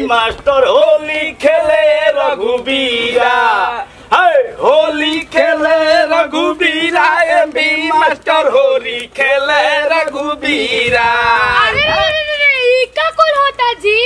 Master Holi खेले रघुबीरा है होली खेले रघुबीरा एमबी मास्टर होली खेले रघुबीरा अरे रे रे रे, ई का कुल होता जी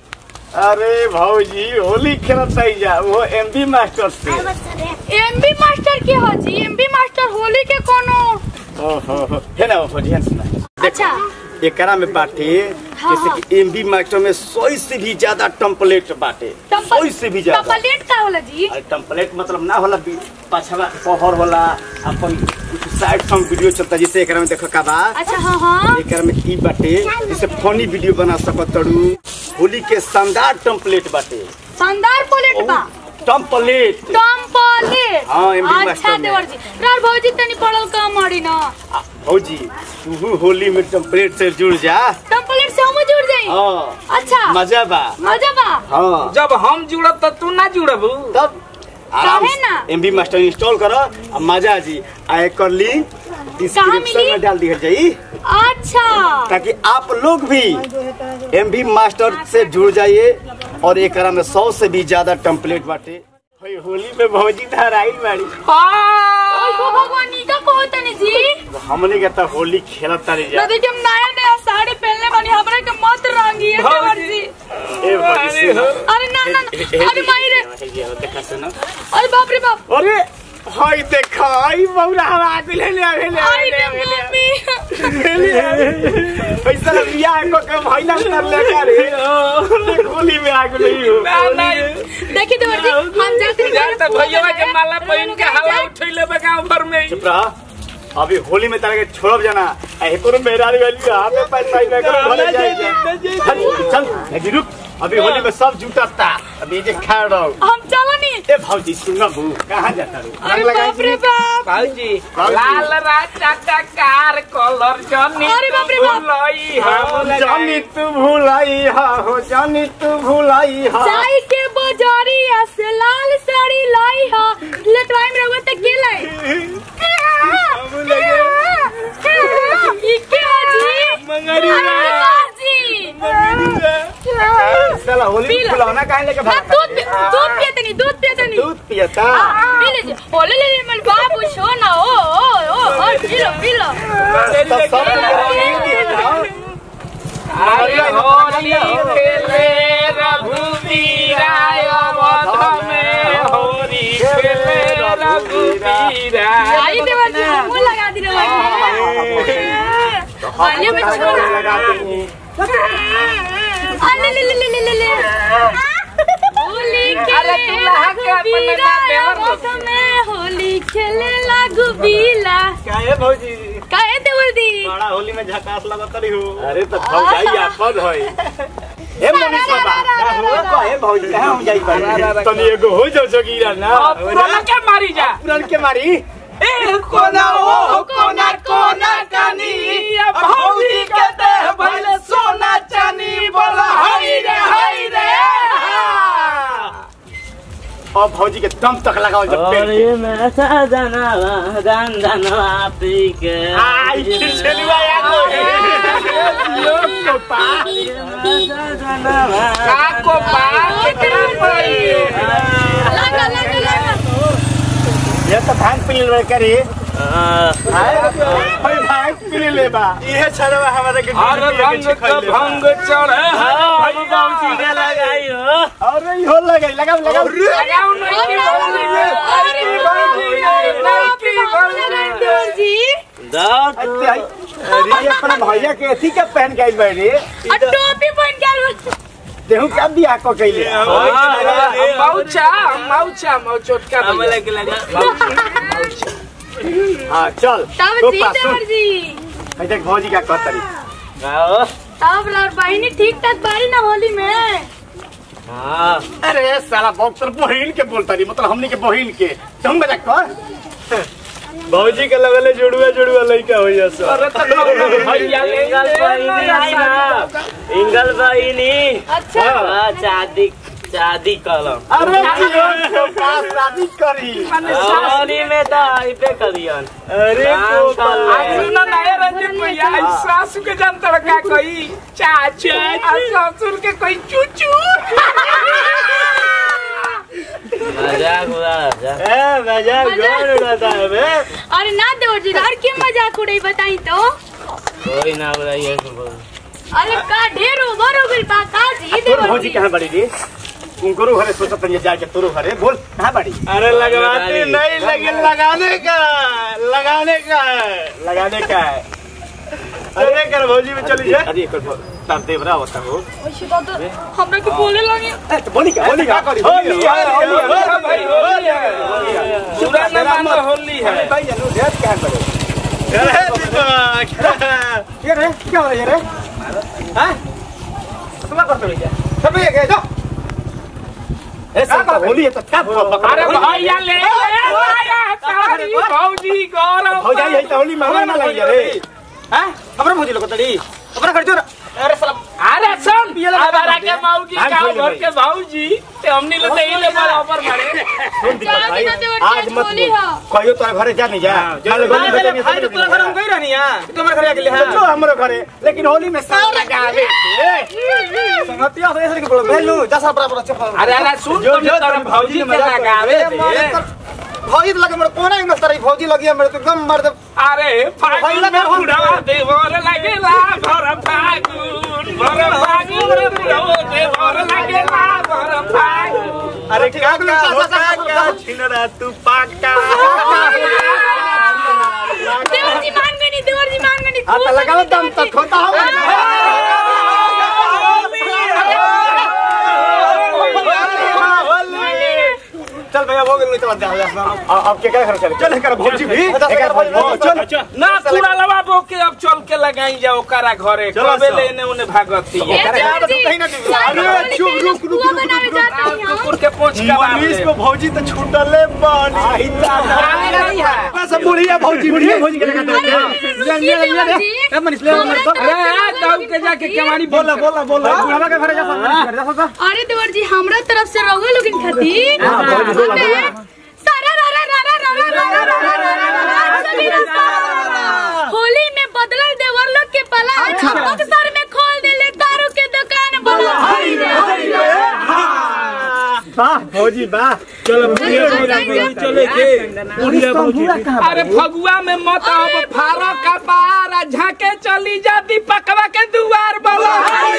अरे भौजी होली खेलत सही जा वो एमबी मास्टर से एमबी मास्टर के हो जी एमबी मास्टर होली के कोनो ओहो है ना भौजी है सुना अच्छा एकरा में बाटे हाँ, जैसे कि एमबी मास्टर में सौ से भी ज्यादा टेम्पलेट बाटे सौ से भी ज्यादा टपलेट का होला जी अरे टेम्पलेट मतलब ना होला बी- पछवा पहर होला अपन कुछ साइड सॉन्ग वीडियो चलता जैसे एकरा में देखो का बा अच्छा हाँ हाँ एकरा में ई बाटे जैसे फनी वीडियो बना सकत तड़ू होली के शानदार टेम्पलेट बाटे शानदार पोलेट बा टेम्पलेट टम्पलेट हाँ, MB अच्छा मास्टर में। देवर जी रार भौजी तनी पढ़ल का मारी ना आ, भौजी तू होली में टेम्पलेट से जुड़ जा टम्पलेट से हम जुड़ जाई हाँ अच्छा मजा बा मजा बा हाँ जब हम जुड़ब तो तू ना जुड़ब तब आराम काहे ना? एम बी मास्टर इंस्टॉल करो आ मजा जी आ एकर लिंक डिस्क्रिप्शन मिली? में डाल दिया जाई अच्छा ताकि आप लोग भी एम बी मास्टर से जुड़ जाइए और एकरा में सौ से भी ज्यादा टेम्पलेट बाटे होई, होली में भौजी धराई बाड़ी ओय हो भगवान ई का कहो तनी जी हमने के तो होली खेलत तारी जा ना देखिए हम नया नया साड़ी पहनले बानी हमरा के मत रंगी है देवर जी ए भौजी सुनो। अरे ना ना ना, अरे माई रे देखा सुनो अरे बाप रे बाप अरे हाय देखा आई बौरा हवा के ले ले ले ले आई रे ले ले मम्मी पैसा लिया को के भाईला कर ले का रे होली में आग नहीं हो ना ना देखी देवर जी हम जाते हैं जान त भैया के माला पहन के हवा उठैले बे गांव भर में चुप रहा अभी होली में तारा के छोड़ब जाना आ एको मेहरारी वाली हाथ में पैसा ही में करो भले जाए चल चल लगी रुक अभी होली में सब जूता ता अभी जे खा रहो हम चलो नहीं ए भौजी सुन बू कहां जाता रू अरे बाप रे बाप बाबूजी बाबूजी। लाल राजा कार कलर जनी अरे बाप रे बाप। लई हम जानी तू भुलाई हा हो जानी तू भुलाई हा चाय के बाजारिया से लाल साड़ी लाई हा ले टाइम रहुआ तक के लाई ये क्या जी मंगरी अरे विकास जी साला होली पी में लो। फुलौना काहे लेके हाँ, भाग दूध पी- दूध पियते नहीं दूध पियते नहीं दूध पियता हाँ, पी लीजिए ओले ले ले मन बाबू सोना ओ ओ ओ O P low P low तब सब कुछ दिए जाओ अरे होली खेले रघुवीरा अवध में होली खेले रघुवीरा आई देवर जी मुंह लगा दी रे आलिया में छोड़ अले ले ले ले ले ले ले होली अरे खेले दूल्हा के अपने रघुबीरा ना देवर लो। मौसम में होली खेले लागू बीला काहे भौजी काहे देवर दी बड़ा होली में झकास लगत रही हो अरे तो भौजाई आपन होई ए मनीष बाबा का हो कहे भौजी कहां हम जाई बाड़ी तनी एगो हो जाओ जोगीरा ना पुराना के मारी जा पुरन के मारी ए कोना ओ कोना कोना कानी अब भौजी के देह भइले सोना चानी बोला हई रे हई रे अब भौजी के दम तक लगाओ जब पेड़ के। और मैं सजना जान जाना पी के आई फिर चलुआ याद हो यो कोपा का को बात कितना पड़ी लगा लगा लगा ये तो भांग पी ले करी भाई भांग पी ले बा इहे छड़वा हमारे के हर रंग का भंग चढ़े हम बाबूजी के लगाई हो अरे इहो लगे लगाओ लगाओ लगाओ नहीं की अरे भौजी नहीं की भौजी देवर जी दाओ अरे आई- अरे ये अपना भैया के अथी का पहन के आई बैठे और टोपी पहन के आलू देहू क्या बियाह को कैले मौचा मौचा मौचोटका हम लगे लगा हाँ चल तब तो जी पास सुन। देवर जी ऐ देख भौजी का कहतरी आओ तब लड़ बहनी ठीक ठाक बारी ना होली में हाँ अरे साला बॉक्सर बहिन के बोलता रही मतलब हमने के बहिन के तुम मजाक कर भौजी के लगले जुड़ुआ जुड़ुआ लइका हो जैसा अरे तो भैया ले इंगल बहिनी आई ना इंगल बहिनी अच्छा हाँ, शादी शादी करम अरे जियो के पास शादी करी होली में तो आइबे करियन अरे राम गोपाल का- सुना नया रंजित भैया ई सासू के जान तड़का कोई चाचा आ ससुर के कोई चूचू मजाक उड़ा जा ए मजाक जोर उड़ाता है बे अरे ना देवर जी और क्यों मजाक उड़ाई बताई तो कोई ना उड़ाइए तो बोल अरे का ढेर ओवर हो गई बा का जी तोर देवर भौजी जी कहाँ बड़ी रे उनको घरे सोचा तंजे जाके तोरो घरे बोल कहाँ बड़ी अरे लगवाते नहीं लगे लगाने का लगाने का लगाने का है अरे कर भौजी में चली जाए अरे कर तार देवरा होता हो ओइसे तो तो हमरा के बोले लगे ए, तो बोली का बोली का होली है होली है भाई होली है पूरा न मानो होली है भाई जानू ढेर कहाँ बड़े अरे दीपक ये रे क्या हो रहा है ये रे हैं तुम करते हो क्या सब ये गए जाओ ऐसा होली है तो क्या अरे भैया ले ले आया सारी भौजी गौरव हो जाई है तो होली में ना लगी रे हैं हमरा भौजी लोग तड़ी हमरा कर जोर अरे साला अरे सुन हमारा के मौगी हम गांव खोले भर भाई। के भौजी ते हमनी लोग ते इले बराबर मारे सुन दीपक जाओ भाई बिना देवर आज जी, मत होली बोल है। कहियो तोरा घरे जा नहीं जा कल होली में तो भाई तोरा घर हम गई रहनी है तुम्हारे घरे आके ले जो हमरो घरे लेकिन होली में सब लगावे संगतिया से ऐसे के बोलो बेलू जैसा बराबर चपल अरे अरे सुन जो- तुम जो तोरा तुम भौजी भौजी के मजाक लगावे करे, मारे दे तर- भौजी तो लगे मेरे कोना एंगल तारी भौजी लगी है मेरे तो एकदम मर दे अरे फागुन भैया में मेरे को- बुढ़वा देवर लगेला भर फागुन भर फागुन रे बुढ़वा देवर लगेला भर फागुन अरे क्या क्या होता क्या छिनरा तू पाका देवर जी मान गई नहीं देवर जी मान गई नहीं आ तो लगाओ दम तक होता हो चल भैया वो गए चल जा अब के क्या खर्च चल कर भौजी भी चल चल ना पूरा लवा बो के अब चल के लगाई जाओ ओकरा घरे चलो कबे सब। लेने उने भागती ए, अरे यार, देवर जी, तो कहीं ना कहीं- सारी अरे, होली चुप, पे रुक, रुक, पुआ रुक, बनावे रुक, जाते हैं हम। कुकुर के पोंछ का मनीष को भौजी तो छूटले बानी सब बुढ़िया भौजी बुढ़िया भौजी के लगा अरे, रुकिए देवर जी। मनीष ले हमरा तरफ से अरे रउआ दौड़ लोगन के जाके खातिर- केवाड़ी बोला बोला बोला बुढ़ावा के घरे जा मनीष घर जा अरे देवर जी हमरा तरफ से रहुआ लोगन खातिर हाँ, बोला, बोला, हमें बोला। सारा रा रा रा रा रा रा रा रा रा रा रा रा रा रा सभी रास्ता होली में बदलल देवर लोग के पलान बक्सर में खोल देले दारू के दुकान बोला हाय रे हाय रे वाह भौजी वाह चलो बुढ़िया चले बुढ़िया भौजी अरे फगुआ में मत अब फारो का पार आ झाके चली जाती पकवा के दुआर बोला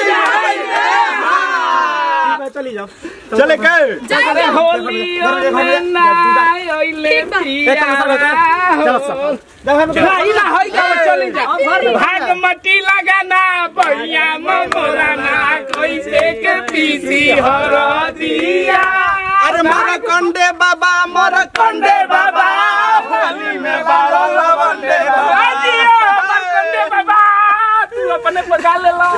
चली जाओ चले गए अरे होली में ना ओइले ठीक बा। पिया चलो सब नहीं ना होई का चली जा भाग मटी लगाना बढ़िया ममोरा ना कोई से के पीसी हर दिया अरे मारा कंडे बाबा मारा कंडे बाबा होली में बारो लवंडे बाबा दिया मरकंडे बाबा तू अपने पगा ले लो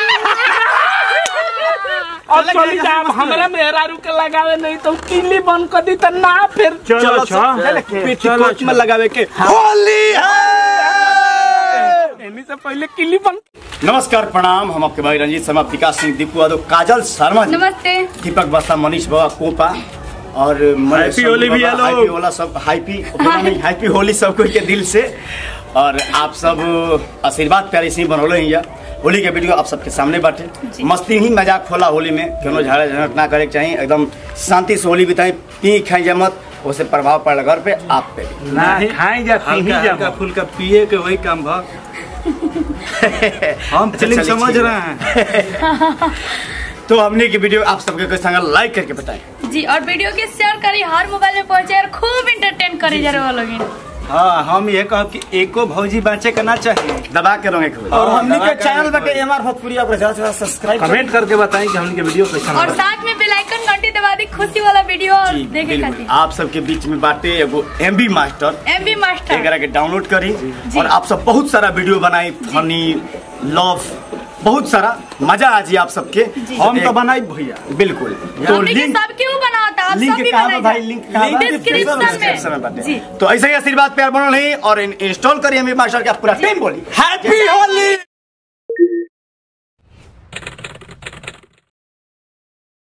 और चली जा अब हमरा मेहरारू के लगावे नहीं तो किली बंद कर दी तो ना फिर चलो पेटीकोट में लगावे के होली है इन्हीं से पहले किली बंद नमस्कार प्रणाम हम आपके भाई रंजीत शर्मा विकास सिंह दीपू यादव काजल शर्मा जी नमस्ते दीपक बस्ता मनीष बाबा कोपा और मनीष हैप्पी होली भैया लोग। हैप्पी होला सब हैप्पी नहीं हैप्पी होली सब कोई के दिल से और आप सब आशीर्वाद प्यारे से ही बनौले हैं होली के वीडियो आप सबके सामने बाटे मस्ती ही मजाक होला होली में क्यों झाड़ा झंझट ना करे के चाहिए एकदम शांति से होली बिताई पी खाई जा मत उससे प्रभाव पड़ घर पे आप पे भी ना खाई जा पी हल्का जा हल्का फुल्का पिए के वही काम भा हम अच्छा, फीलिंग चलिए, समझ ठीक रहे हैं तो हमने की वीडियो आप सबके कोई संग लाइक करके बताएं जी और वीडियो के शेयर करी हर मोबाइल में पहुंचे और खूब इंटरटेन करे जा रहे लोग हाँ हम ये कहब कि एको भौजी बाँचे के ना चाहिए दबा के रोंगे खूब और हमनी के चैनल बटे एमआर भोजपुरी आप ज्यादा से ज्यादा सब्सक्राइब कमेंट करके बताएं कि हमने के वीडियो कैसा और साथ में बेल आइकन घंटी दबा दी खुशी वाला वीडियो और जी, देखे बिल्कुल। खातिर आप सबके बीच में बाटे एगो एमबी मास्टर एमबी मास्टर एकरा के डाउनलोड करी और आप सब बहुत सारा वीडियो बनाई फनी लव बहुत सारा मजा आ जी आप सबके हम तो बनाई भैया बिल्कुल तो हमने के लिंक सब क्यों बनाता आप लिंक सब भी कहाँ बनाई बा भाई जा। लिंक कहाँ बा? डिस्क्रिप्शन डिस्क्रिप्शन में में बाटे जी तो ऐसे ही आशीर्वाद प्यार बनल नहीं और इंस्टॉल करिए एमबी मास्टर के आप पूरा टीम बोली हैप्पी होली